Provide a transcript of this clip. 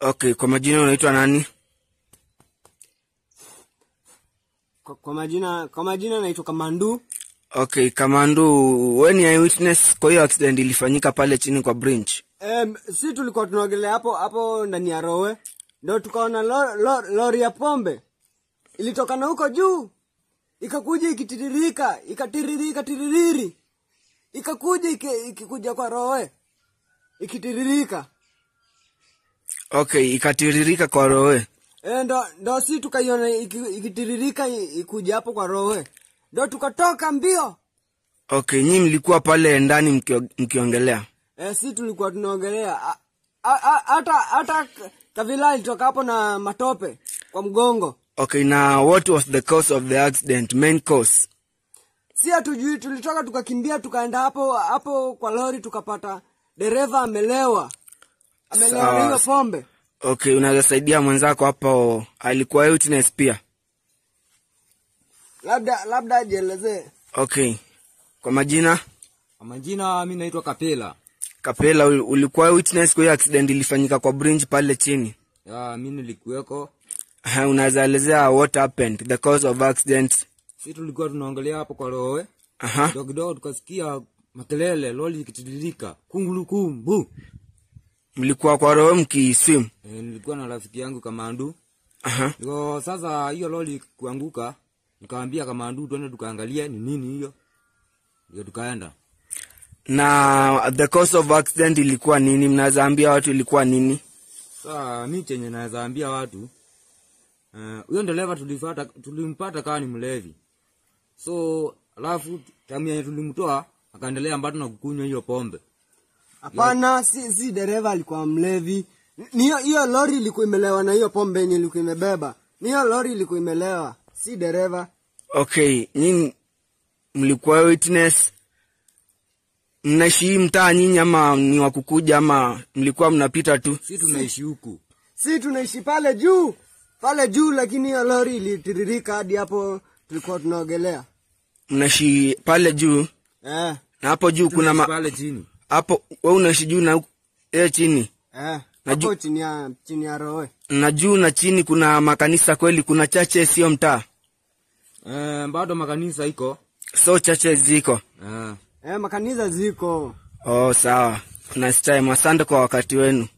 Okay, kwa majina unaitwa nani? Kwa, kwa majina kwa majina naitwa Kamandu. Okay, Kamandu, we ni eyewitness kwa hiyo accident ilifanyika pale chini kwa bridge. Em, si tulikuwa tunaogelea hapo hapo ndani ya rowe, ndo tukaona lo, lo, lori ya pombe ilitokana huko juu ikakuja ikitiririka ikatiririka tiririri ikakuja iki- ikikuja kwa rowe ikitiririka Okay, ikatiririka kwa rowe. e, ndo, ndo si tukaiona iki- ikitiririka i- ikuja hapo kwa rowe ndo tukatoka mbio Okay, nyi mlikuwa pale ndani mkio- mkiongelea. e, si tulikuwa tunaogelea A- a- a- hata hata kavila ilitoka hapo na matope kwa mgongo Okay, na what was the cause of the accident? Main cause. si hatujui tulitoka tukakimbia tukaenda hapo hapo kwa lori tukapata dereva amelewa amelewa na hiyo pombe Okay, unaweza saidia mwenzako hapo, alikuwa eyewitness pia. labda labda ajielezee Okay, kwa majina Kwa majina mi naitwa Kapela. Kapela, ul- ulikuwa eyewitness kwa hiyo accident ilifanyika kwa bridge pale chini. Ya, mi nilikuweko. Uh, unaweza elezea what happened, the cause of accident. Si tulikuwa tunaongelea hapo kwa rowe. Aha. Kidogo kidogo tukasikia makelele, lori ikitiririka, kungulukumbu. Mlikuwa kwa roho mkiswim. E, nilikuwa na rafiki yangu Kamandu. Aha. Niko sasa hiyo lori kuanguka, nikamwambia Kamandu twende tukaangalie ni nini hiyo. Ndio tukaenda. Na the cause of accident ilikuwa nini? Mnaweza ambia watu ilikuwa nini? Sasa mi chenye naweza ambia watu eh, huyo uh, dereva tulifata tulimpata kama ni mlevi. So alafu tamu yenye tulimtoa akaendelea bado na kukunywa hiyo pombe. hapana si, si dereva alikuwa mlevi Ni hiyo hiyo lori ilikuwa imelewa na hiyo pombe yenye ilikuwa imebeba ni hiyo lori ilikuwa imelewa si dereva Okay, nyinyi mlikuwa witness, mnaishi hii mtaa nyinyi ama ni wa kukuja ama mlikuwa mnapita tu? Si tunaishi huku. si tunaishi pale juu pale juu lakini hiyo lori ilitiririka hadi hapo tulikuwa tunaogelea Mnaishi pale juu eh, na hapo juu kuna Tunaishi ma... pale chini. hapo we unaishi juu na yeye chini eh, Naju- hapo chini ya chini ya rowe na juu na chini kuna makanisa kweli, kuna chache sio mtaa, Eh, bado makanisa iko. so chache ziko. Eh. eh, makanisa ziko Oh, sawa. Nice time. Asante kwa wakati wenu.